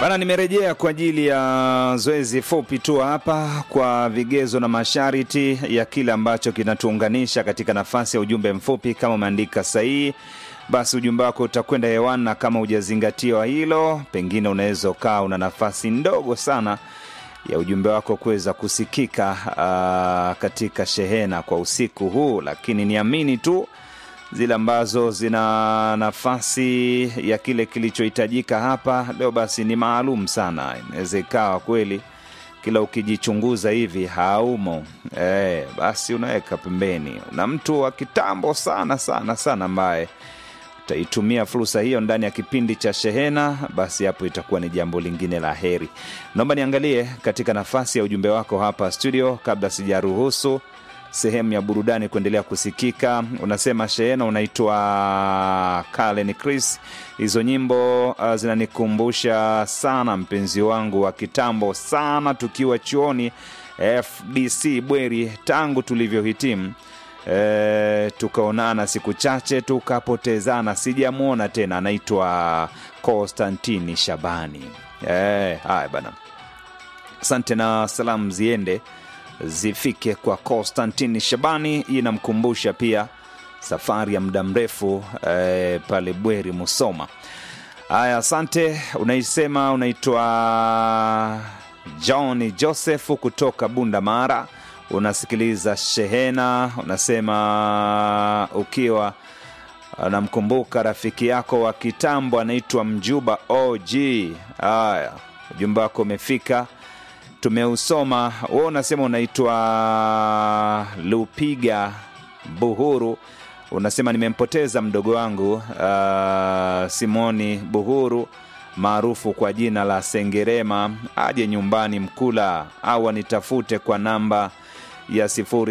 Bana, nimerejea kwa ajili ya zoezi fupi tu hapa kwa vigezo na masharti ya kile ambacho kinatuunganisha katika nafasi ya ujumbe mfupi. Kama umeandika sahihi, basi ujumbe wako utakwenda hewani, na kama hujazingatiwa hilo, pengine unaweza ukaa una nafasi ndogo sana ya ujumbe wako kuweza kusikika uh, katika shehena kwa usiku huu, lakini niamini tu zile ambazo zina nafasi ya kile kilichohitajika hapa leo, basi ni maalum sana. Inaweza ikawa kweli kila ukijichunguza hivi haumo e, basi unaweka pembeni. Una mtu wa kitambo sana sana sana ambaye utaitumia fursa hiyo ndani ya kipindi cha shehena, basi hapo itakuwa ni jambo lingine la heri. Naomba niangalie katika nafasi ya ujumbe wako hapa studio, kabla sijaruhusu sehemu ya burudani kuendelea kusikika. Unasema shehena unaitwa Kalen Chris. Hizo nyimbo uh, zinanikumbusha sana mpenzi wangu wa kitambo sana, tukiwa chuoni FDC Bweri, tangu tulivyohitimu e, tukaonana siku chache tukapotezana, sijamwona tena. Anaitwa Konstantini Shabani. E, haya bana, asante na salamu ziende zifike kwa Konstantini Shabani. Hii inamkumbusha pia safari ya muda mrefu eh, pale Bweri Musoma. Haya, asante. Unaisema unaitwa John Joseph kutoka Bunda Mara, unasikiliza shehena. Unasema ukiwa unamkumbuka rafiki yako wa kitambo anaitwa Mjuba OG. Haya, ujumbe wako umefika tumeusoma. Wewe unasema unaitwa Lupiga Buhuru, unasema nimempoteza mdogo wangu uh, Simoni Buhuru maarufu kwa jina la Sengerema, aje nyumbani Mkula au anitafute kwa namba ya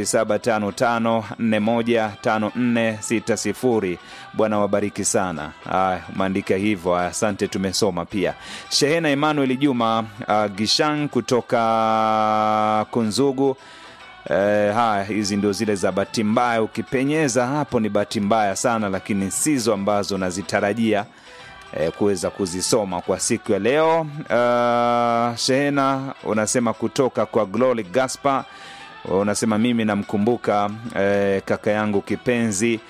0755415460. Bwana wabariki sana. Aya, umeandika hivyo, asante, tumesoma pia. Shehena Emmanuel Juma uh, Gishang kutoka Kunzugu. Eh, haya hizi ndio zile za bahati mbaya. Ukipenyeza hapo ni bahati mbaya sana, lakini sizo ambazo nazitarajia eh, kuweza kuzisoma kwa siku ya leo. Uh, shehena unasema kutoka kwa Glory Gaspar unasema mimi namkumbuka eh, kaka yangu kipenzi